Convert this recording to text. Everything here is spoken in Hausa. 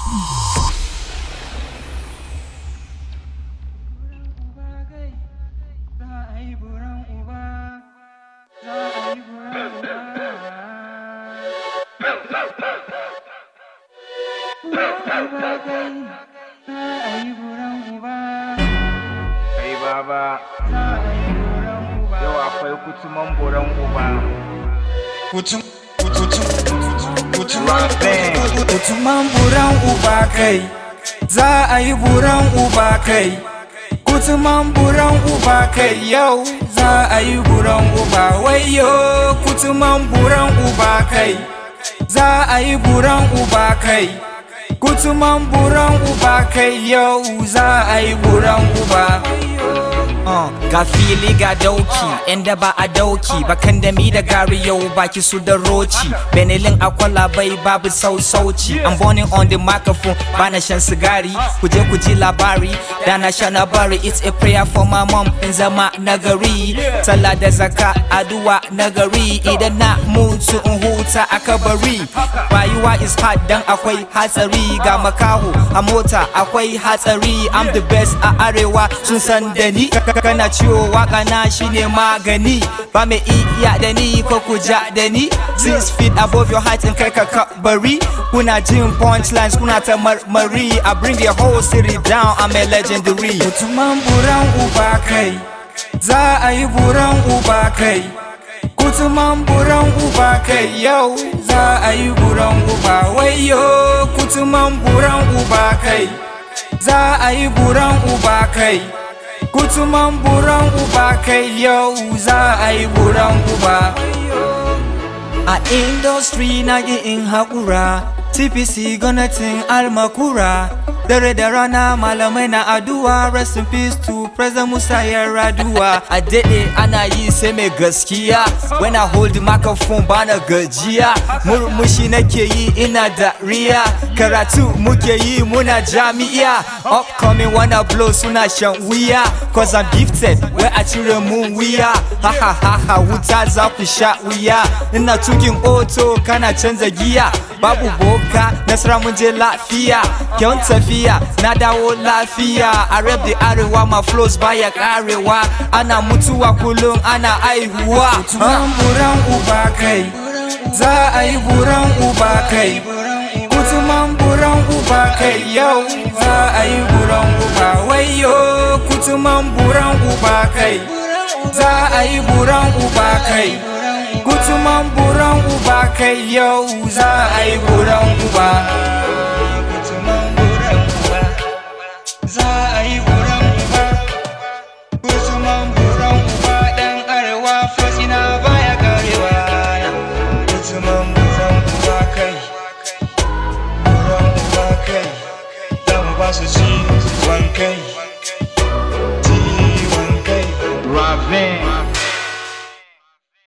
Kai baba, yau akwai kutuman buran uba. Kutum, kutum, kutum, Raben, kutuman buran uba kai, za a yi buran uba kai. Kutuman buran uba kai yau, za a yi buran uba wayo. Kutuman buran uba kai, za a yi buran uba kai. Kutuman buran uba kai yau, za a yi buran uba. Uh, ga fili ga dauki inda ba a dauki bakan da mi da gari yau baki su da roci benelin akwala bai babu sausauci I'm burning on the microphone bana shan sigari ku je ku ji labari da na sha na bari it's a prayer for my mom in zama nagari sallah da zaka aduwa nagari idan na mutu in huta a kabari rayuwa is hard dan akwai hatsari ga makaho a mota akwai hatsari I'm the best a arewa sun san da ni kana ciwo waka na shine magani ba mai iya da ni ko ku ja da ni six feet above your height in kai ka kabari kuna jin punchlines kuna ta marmari I bring the whole city down I'm a legendary Kutuman buran uba kai, za a yi buran uba kai. Kutuman buran uba kai yau, za a yi buran uba wayo. Kutuman buran uba kai, za a yi buran uba kai. Kutuman buran uba kai yau, za a yi buran uba. A industry na in haƙura TPC gwamnatin almakura Dare da rana malamai na addu'a Rest in peace to President Musa Yar'adua a daɗe ana yi sai mai gaskiya when I hold the microphone bana gajiya murmushi nake yi ina dariya karatu muke yi muna jami'a upcoming wanna blow suna shan wuya cause I'm gifted wai a cire mun wuya ha ha ha ha wuta za ku sha wuya ina tukin oto kana canza giya babu boka nasara mun je lafiya kyan tafiya na dawo lafiya a rap the arewa ma flows baya karewa ana mutuwa kullum ana aihuwa Kutuman buran uba kai Za a yi buran uba kai Kutuman buran uba kai yau Za a yi buran uba wayo Kutuman buran uba kai Za a yi buran uba kai Kutuman buran uba kai yau Za a yi buran uba Kutuman buran uba Za a yi buran uba Kutuman buran uba ɗan arewa flows ina baya karewa Kutuman buran uba kai Buran uba kai Za mu ba su ci